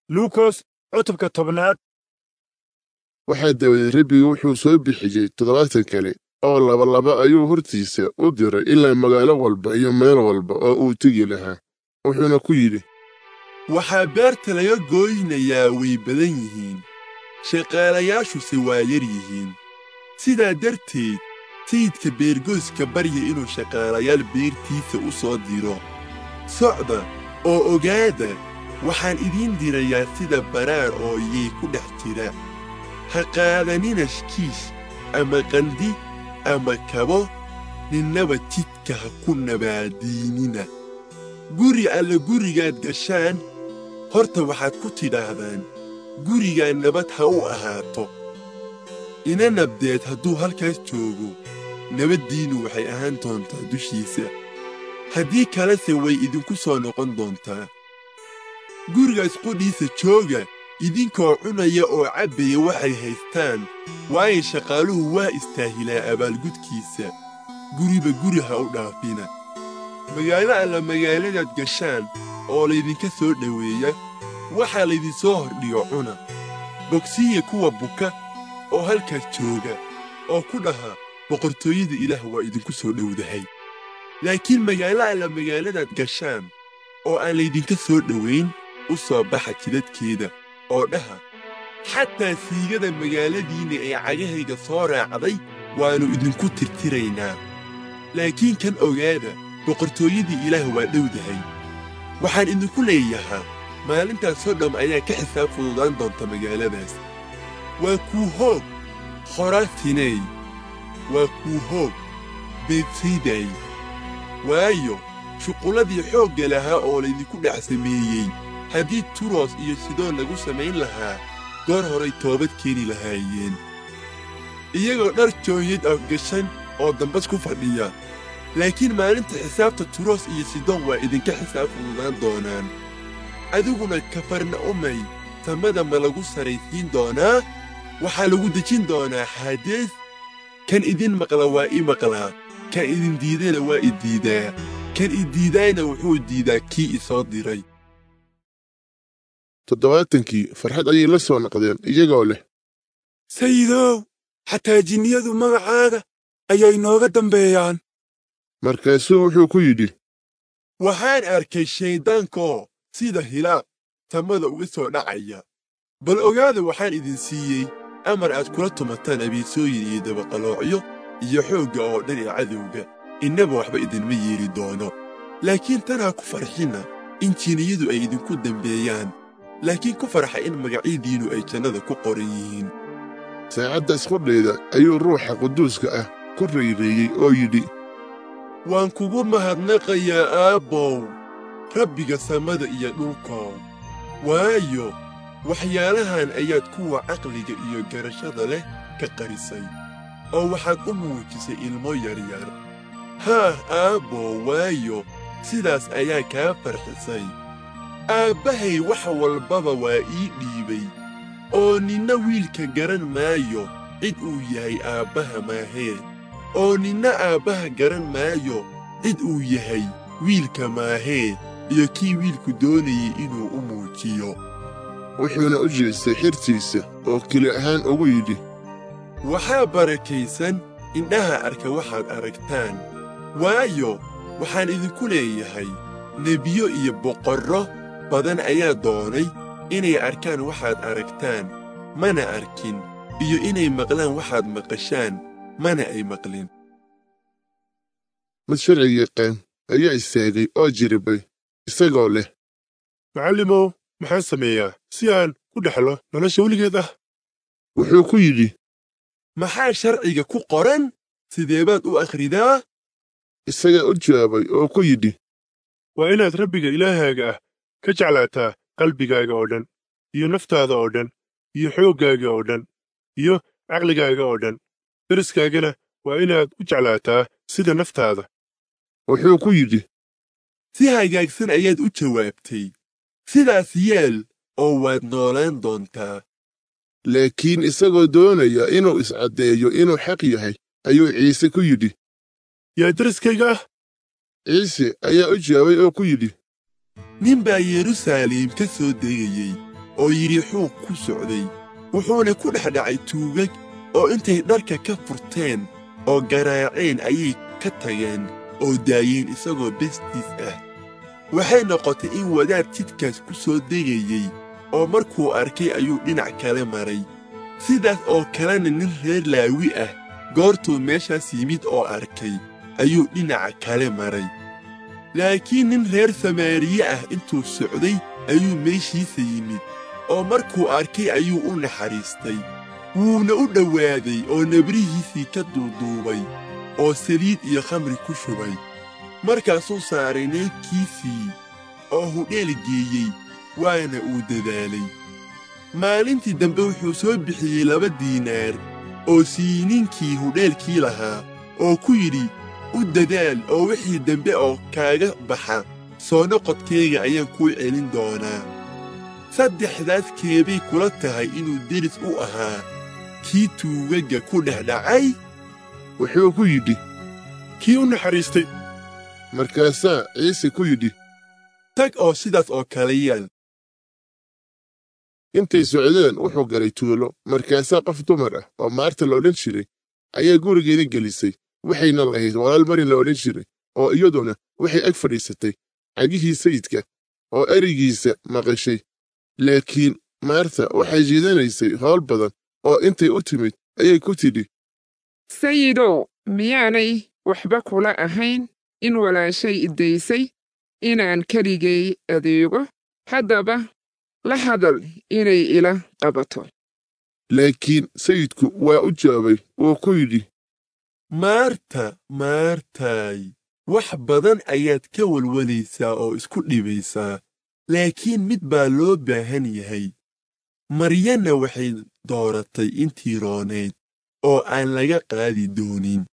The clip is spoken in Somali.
luukos cutubka tobnaad waxaa dabadeed rabbigu wuxuu soo bixiyey toddobaatan kale oo labalaba ayuu hortiisa u diray ilaa magaalo walba iyo meel walba oo uu tegi lahaa wuxuuna ku yidhi waxaa beerta laga gooynayaa way badan yihiin shaqaalayaashuse waa yar yihiin sidaa darteed sayidka beergooska barya inuu shaqaalayaal beertiisa u soo diro socda oo ogaada waxaan idiin dirayaa sida baraar oo iyay ku dhex jira ha qaadanina shkiish ama qandi ama kabo ninnaba jidka ha ku nabaadiinina guri alle gurigaad gashaan horta waxaad ku tidhaahdaan gurigaa nabad ha u ahaato ina nabdeed hadduu halkaas joogo nabaddiinnu waxay ahaan doontaa dushiisa haddii kalese way idinku soo noqon doontaa gurigaas qudhiisa jooga idinkoo cunaya oo cabbaya waxay haystaan waayo shaqaaluhu waa istaahilaa abaalgudkiisa guriba guri ha u dhaafina magaalo alla magaaladaad gashaan oo laydinka soo dhoweeya waxaa laydinsoo hordhigo cuna bogsiya kuwa buka oo halkaas jooga oo ku dhaha boqortooyada ilaah waa idinku soo dhowdahay laakiin magaalo alla magaaladaad gashaan oo aan laydinka soo dhowayn u soo baxa jidadkeeda oo dhaha xataa siigada magaaladiinna ee cagahayga soo raacday waannu idinku tirtiraynaa laakiin kan ogaada boqortooyadii ilaah waa dhowdahay waxaan idinku leeyahaa maalintaasoo dham ayaa ka xisaab fududaan doonta magaaladaas waa kuu hoog khoraasiney waa kuu hoog beedsaydey waayo shuqulladii xoogga lahaa oo laydinku dhex sameeyey haddii turos iyo sidoon lagu samayn lahaa goor horay toobad keeni lahaayeen iyagoo dhar jooyad ah gashan oo dambas ku fadhiya laakiin maalinta xisaabta turos iyo sidon waa idinka xisaab fududaan doonaan adiguna kafarna'umay samada ma lagu saraysiin doonaa waxaa lagu dejin doonaa xaadees kan idin maqla waa i maqlaa kan idin diidana waa i diidaa kan i diidaayna wuxuu diidaa kii i soo diray toddobaatankii farxad ayay la soo noqdeen iyagoo leh sayidow xataa jinniyadu magacaaga ayay nooga dambeeyaan markaasuu wuxuu ku yidhi waxaan arkay shayddaankoo sida hilaaq samada uga soo dhacaya bal ogaada waxaan idin siiyey amar aad kula tumataan abiisooyin iyo dabaqaloocyo iyo xoogga oo dhan ee cadowga innaba waxba idinma yeeli doono laakiin tan ha ku farxinna in jinniyadu ay idinku dembeeyaan laakiin ku farxa in magacyadiinnu ay jannada ku qoran yihiin saacaddaas qudheeda ayuu ruuxa quduuska ah ku rayreeyey oo yidhi waan kugu mahadnaqayaa aabbow rabbiga samada iyo dhulkow waayo waxyaalahan ayaad kuwa caqliga iyo garashada leh ka qarisay oo waxaad u muujisay ilmo yaryar haah aabbow waayo sidaas ayaa kaa farxisay aabbahay wax walbaba waa ii dhiibay oo ninna wiilka garan maayo cid uu yahay aabbaha maahee oo ninna aabbaha garan maayo cid uu yahay wiilka maahee iyo kii wiilku doonayay inuu u muujiyo wuxuuna u jeestay xirtiisa oo keli ahaan ugu yidhi waxaa barakaysan indhaha arka waxaad aragtaan waayo waxaan idinku leeyahay nebiyo iyo boqorro badan ayaa doonay inay arkaan waxaad aragtaan mana arkin iyo inay maqlaan waxaad maqashaan mana ay maqlin mid sharci yaqaan ayaa istaagay oo jiribay isagoo leh macallimow maxaan sameeyaa si aan ku dhexlo nolosha weligeed ah wuxuu ku yidhi maxaa sharciga ku qoran sidee baad u akhridaa isagaa u jawaabay oo ku yidhi waa inaad rabbiga ilaahaaga ah ka jeclaataa qalbigaaga oo dhan iyo naftaada oo dhan iyo xooggaaga oo dhan iyo caqligaaga oo dhan deriskaagana waa inaad u jeclaataa sida naftaada wuxuu ku yidhi si hagaagsan ayaad u jawaabtay sidaas yeel oo waad noolaan doontaa laakiin isagoo doonaya inuu iscaddeeyo inuu xaq yahay ayuu ciise ku yidhi yaa deriskayga ah ciise ayaa u jawaabay oo ku yidhi nin baa yeruusaalem ka soo degayey oo yidhiixuu ku socday wuxuuna ku dhex dhacay tuugag oo intay dharka ka furteen oo garaaceen ayay ka tageen oo daayeen isagoo bestiis ah waxay noqotay in wadaad jidkaas ku soo degayey oo markuu arkay ayuu dhinac kale maray sidaas oo kalena nin reer laawi ah goortuu meeshaas yimid oo arkay ayuu dhinaca kale maray laakiin nin reer samaariye ah intuu socday ayuu meeshiisa yimid oo markuu arkay ayuu u naxariistay wuuna u dhowaaday oo nabrihiisii ka duuduubay oo saliid iyo khamri ku shubay markaasuu saaray neefkiisii oo hudheel geeyey waana uu dadaalay maalintii dambe wuxuu soo bixiyey laba diinaar oo siiyey ninkii hudheelkii lahaa oo ku yidhi u dadaal oo wixii dambe oo kaaga baxa soo noqodkayga ayaan kuu celin doonaa saddexdaas keebay kula tahay inuu deris u ahaa kii tuugagga ku dhex dhacay wuxuu ku yidhi kii u naxariistay markaasaa ciise ku yidhi tag oo sidaas oo kale yeel intay socdeen wuxuu galay tuulo markaasaa qof dumar ah oo maarta la odhan jiray ayaa gurigeeda gelisay waxayna lahayd walaal mari la odhan jiray oo iyaduna waxay ag fadhiisatay cagihii sayidka oo ereygiisa maqashay laakiin maarta waxay jiidanaysay howl badan oo intay u timid ayay ku tidhi sayidow miyaanay waxba kula ahayn in walaashay iddaysay inaan keligay adeego haddaba la hadal inay ila qabato laakiin sayidku waa u jawaabay wuu ku yidhi maarta maartaay wax badan ayaad ka walwalaysaa oo isku dhibaysaa laakiin mid baa loo baahan yahay maryanna waxay dooratay intii roonayd oo aan laga qaadi doonin